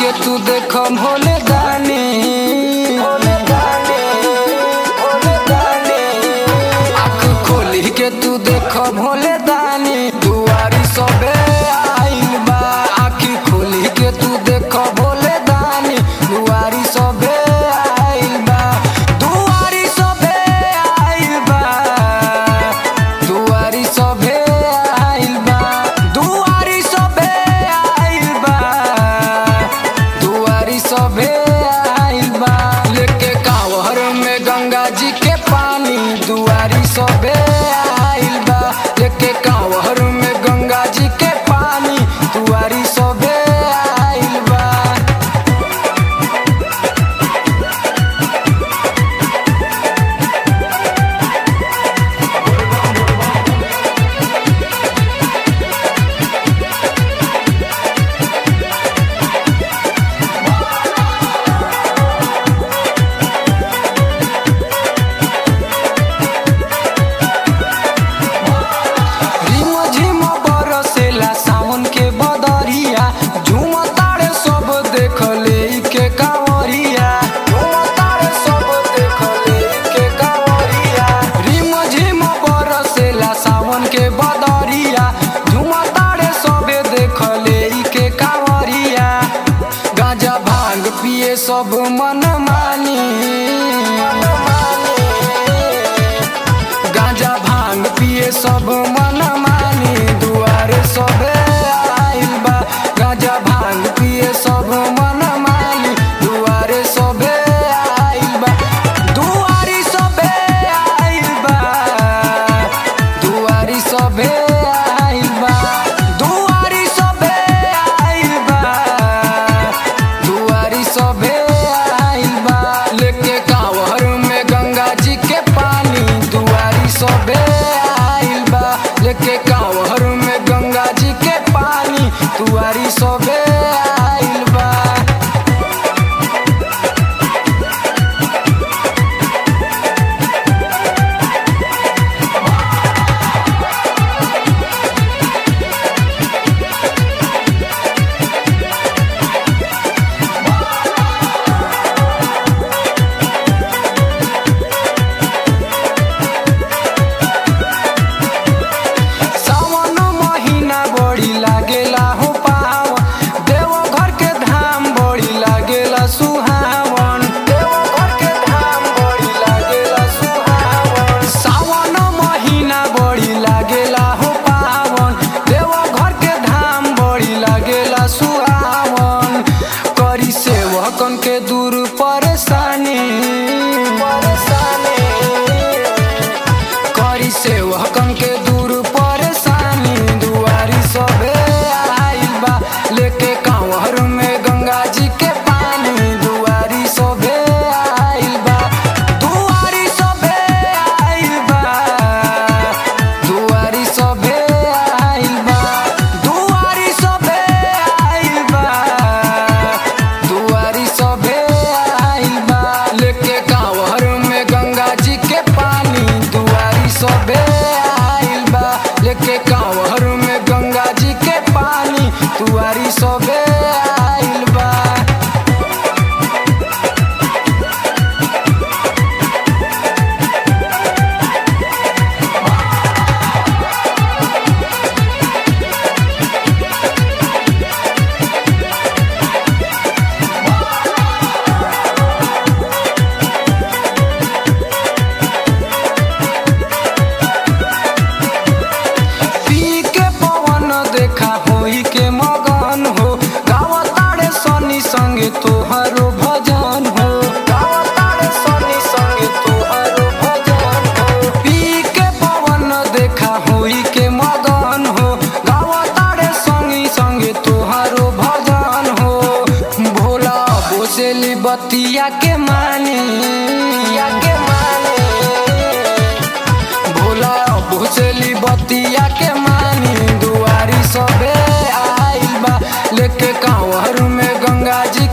के तू देख भोले दानी भोले दानी भोले दानी आँख खोली के तू देख भोले दानी दुआरी सबे आइल बा आँख खोली के तू देख भोले दानी दुआरी सबे आइल बा दुआरी सबे आइल बा दुआरी सबे आइल बा दुआरी सबे आइल बा दुआरी सबे आइल बा लेके कांवर में गंगा जी के पानी दुआरी सबे आइल बा लेके कांवर में गंगा जी के पानी दुआरी सबे आइल बा रिम झिम बरसेला सावन के बदरिया झूम तारे सब देख ले के कांवरिया झूम तारे सब देख ले के कांवरिया रिम झिम बरसेला सावन के बदरिया झूम तारे सब देख ले के कांवरिया गांजा भांग पिए सब मन मानी गांजा भांग पिए सब मन मानी दुआरे सबे आइल बा गांजा भांग पिए सब मन मानी दुआरे सबे आइल बा दुआरी सबे आइल बा दुआरी सबे आइल बा दुआरी सबे आइल बा दुआरी सबे आइल बा लेके कांवर में गंगा जी के पानी दुआरी सबे आइल बा लेके कांवर में गंगा जी के पानी दुआरी सबे आइल बा सावन महीना बड़ी लागेला हो पावन देवघर के धाम बड़ी लागेला सुहावन देवघर के धाम बड़ी लागेला सुहावन सावन महीना बड़ी लागेला हो पावन देवघर के धाम बड़ी लागेला सुहावन करी सेवकन के दूर परेशानी परेशानी करी सेवकन के दूर परेशानी दुआरी सबे आइल बा लेके कांवर में गंगा जी के पानी दुआरी सबे आइल बा दुआरी सबे आइल बा दुआरी सबे आइल बा दुआरी सबे आइल बा दुआरी सबे आइल बा लेके कांवर में गंगा जी के पानी दुआरी सबे आइल बा लेके कांवर में गंगा जी के पानी दुआरी सबे आइल बा पी के पवन देखा होई के मगन हो गावतारे सनी संगे तोहरो भजन हो गावतारे सनी संगे तोहरो भजन हो पी के पवन देखा होई के मगन हो गावतारे संगी संगे तोहरो भजन हो भोला बोसेली बतिया के मानी के मानी भोला भुसली बतिया के मानी दुआरी सबे आइल बा लेके कांवर में गंगा जी